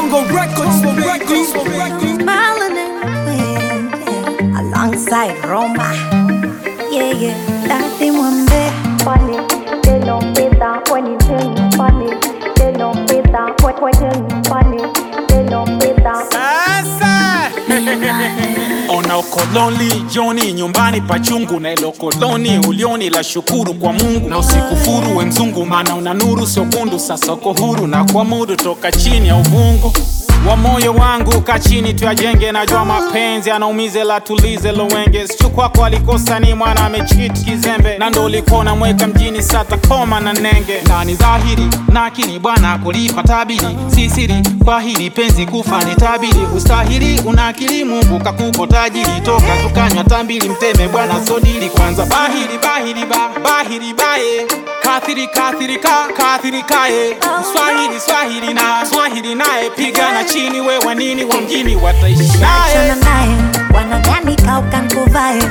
Congo Records for records for records. Melanin Queen, yeah. alongside Roma. Yeah, yeah, Daddy Mwambe. funny. They don't fit that when you tell me funny. They don't fit that when when tell me funny. They don't fit that. Sasa ona ukoloni joni nyumbani pachungu na ilo koloni ulioni la shukuru kwa Mungu na usikufuru we mzungu, maana una nuru sio kundu. Sasa uko huru na kuamudu toka chini ya uvungu wa moyo wangu ka chini tuyajenge, najua mapenzi anaumize la tulize lowenge sichu kwako alikosa ni mwana amechit kizembe na ndo ulikuwa namweka mjini sata koma na nenge na ni dhahiri na akili bwana kulipa tabiri si siri kwa hili penzi kufa ni tabiri ustahili una akili Mungu kakupo tajiri toka tukanywa tambili mteme bwana sodili kwanza bahiri bahiri ba bahiri baye kathiri kathiri ka kathiri kaye swahili swahili na swahili naye pigana chini we wanini wa mjini wataishi naye Achana naye, wanadhani kauka nkuvae.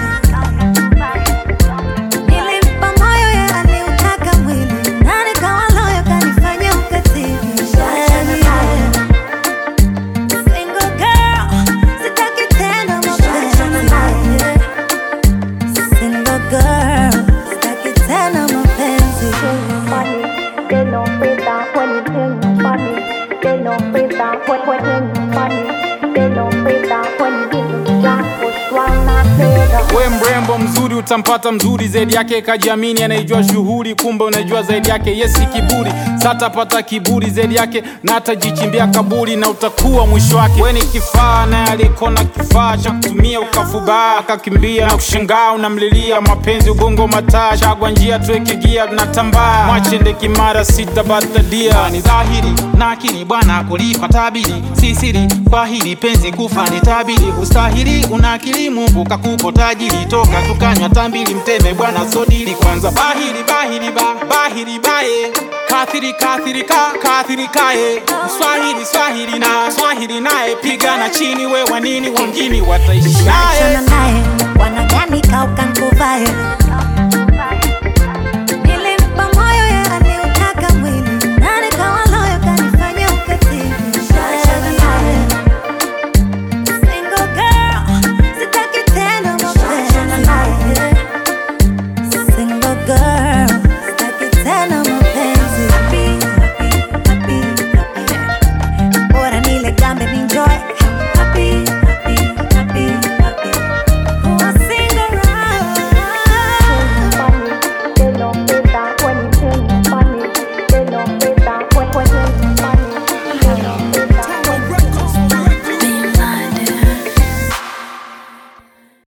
Nilimpa moyo yeye aliutaka mwili, na nikawa loyo kanifanya ukatili. Yeah. Single girl, sitaki tena mapenzi. Single girl, sitaki tena mapenzi. funny. They don't fit that when you tell me funny. They don't fit that when when tell me funny. They don't fit that when you give me jack push one not better. we mrembo mzuri utampata mzuri zaidi yake kajiamini anaijua shughuli kumbe unajua zaidi yake yesi kiburi satapata kiburi zaidi yake na atajichimbia kaburi na utakuwa mwisho wake we ni kifaa naye alikona kifaa cha kutumia ukafubaa akakimbia na kushangaa unamlilia mapenzi ugongo mataa chagwa njia tuweke gia tunatambaa mwachende kimara sitabatadia ni dhahiri na akili bwana kulipa tabiri si siri kwa hili penzi kufa ni tabiri ustahili una akili Mungu kakupo tajiri toka tukanywa tambili mteme bwana sodili kwanza bahiri bahiri ba bahiri baye kathiri kathiri ka kathiri kaye swahili swahili na swahili naye pigana chini we wanini wa mjini wataishi naye Achana naye, wanadhani kauka nkuvae.